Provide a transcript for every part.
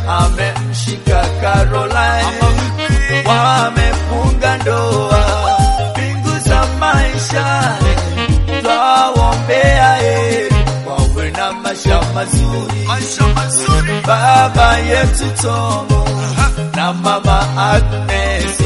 amemshika Caroline, wamefunga ndoa, mbingu za maisha twawombea heri, wawe na maisha mazuri. Maisha mazuri. Baba yetu Tomo na mama Agnes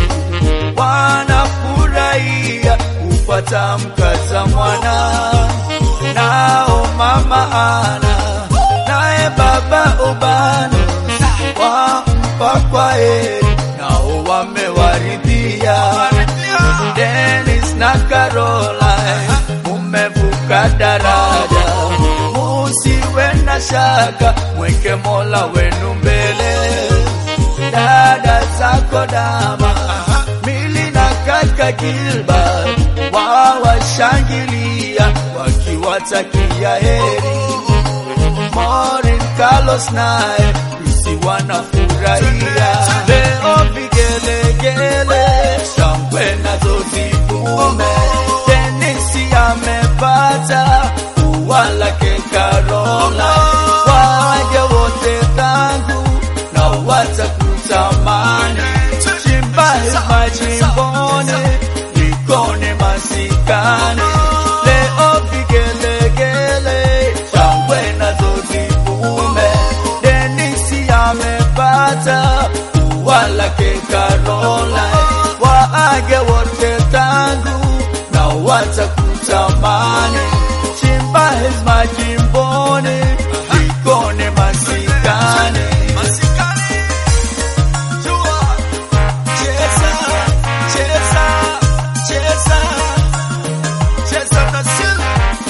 wanafurahia kupata mkaza mwana, nao mama Ana naye baba Obano wampa kwa heri, nao wamewaridhia. Dennis na Caroline mumevuka daraja, musiwe na shaka, mweke Mola wenu mbele. Dada zako Dama, Mili na kaka Gilbert wawashangilia wakiwatakia heri. Maureen, Carlos naye Lucy wanafurahia leo, vigelegele shangwe nazo zivume. Denisi amepata ua lake Caroline, waje wote tangu na watakutamani. Chimba hema chimboni, nikone masikani leo, vigelegele shangwe nazo zivume. Denisi amepata ua lake Caroline, waage wote tangu na watakutamani. Chimba hema chimboni, nikone masikani Masikani. Jua. Cheza, cheza, cheza, Cheza na Sil.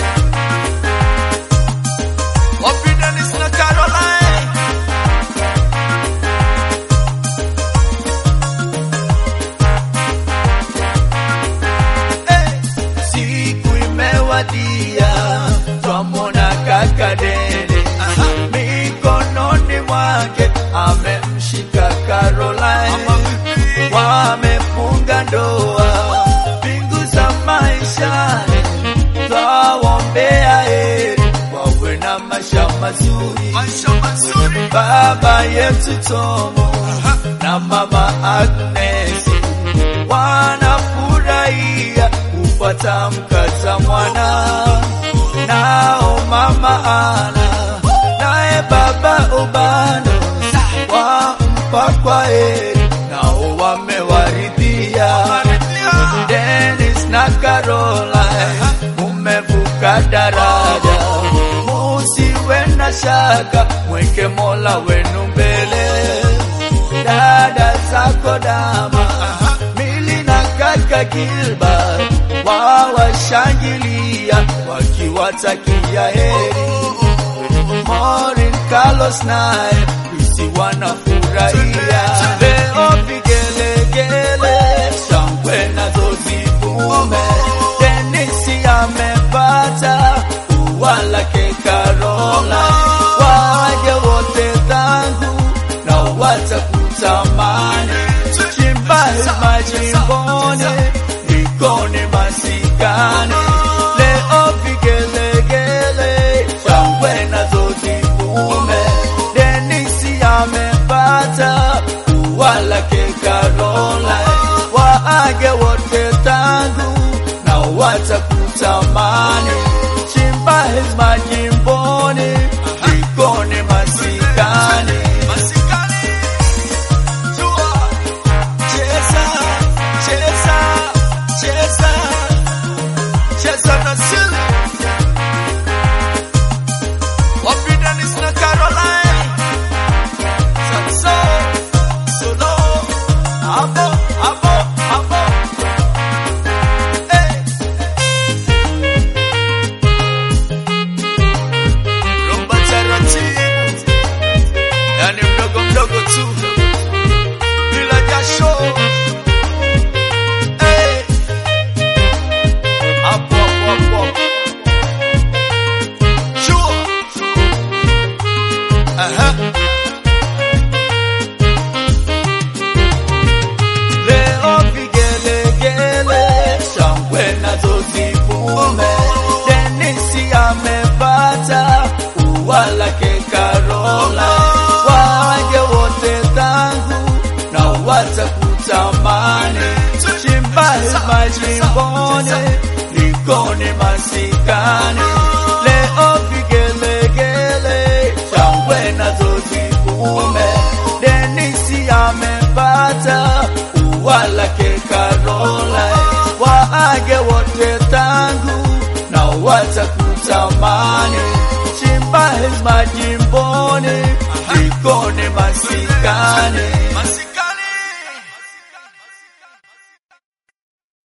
Wapi Dennis na Caroline? eh, siku imewadia, twamwona kaka Dede mikononi mwake amemshika Caroline, wamefunga ndoa, mbingu za maishani twawombea heri, wawe na maisha mazuri. Maisha mazuri. Baba yetu Tomo na mama Agnes wanafurahia kupata mkaza mwana, nao mama Ana naye baba Obano wampa kwa heri, nao wamewaridhia. Dennis na Caroline mumevuka daraja, musiwe na shaka, mweke Mola wenu mbele. Dada zako Dama, Mili na kaka Gilbert wawashangilia wakiwatakia heri. Maureen, Carlos naye Lucy wanafurahia leo, vigelegele shangwe nazo zivume. Denisi amepata ua lake Caroline, waje wote tangu na watakutamani. Chimba hema chimboni, nikone masikani leo, vigelegele shangwe nazo zivume. Denisi amepata ua lake Caroline, waage wote tangu na watakutamani. Chimba hema jimboni, nikone masikani Masikani. Jua. Cheza, cheza, cheza, Cheza na Sil. Wapi Dennis na Caroline? Saxo. Solo. Hapo, hapo, hapo. Eh. Rumba taratibu. Yani mdogo mdogo tu. Bila jasho. Eh. Hapo, hapo, hapo. Sure. Aha. leo vigelegele, shangwe nazo zivume. Denisi amepata ua lake Caroline, waje wote watakutamani. Chimba hema jimboni, likoni masikani. Leo vigelegele, shangwe nazo zivume. Denisi amepata ua lake Caroline, waage wote tangu na watakutamani. Chimba hema jimboni, likoni masikani.